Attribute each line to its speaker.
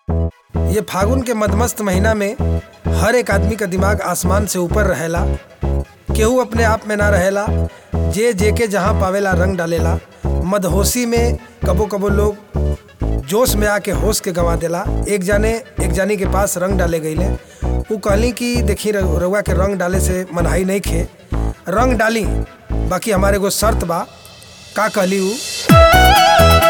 Speaker 1: ये फागुन के मदमस्त महीना में हर एक आदमी का दिमाग आसमान से ऊपर रहेला केहू अपने आप में ना रहेला जे जे के जहाँ पावेला रंग डालेला मदहोशी में कबो कबो लोग जोश में आके होश के गंवा देला एक जाने एक जानी के पास रंग डाले गईले उ कहली कि देखी रउ- रउआ के रंग डाले से मनहाई नहीं खे रंग डाली बाकी हमारे एगो शर्त बा का कहली उ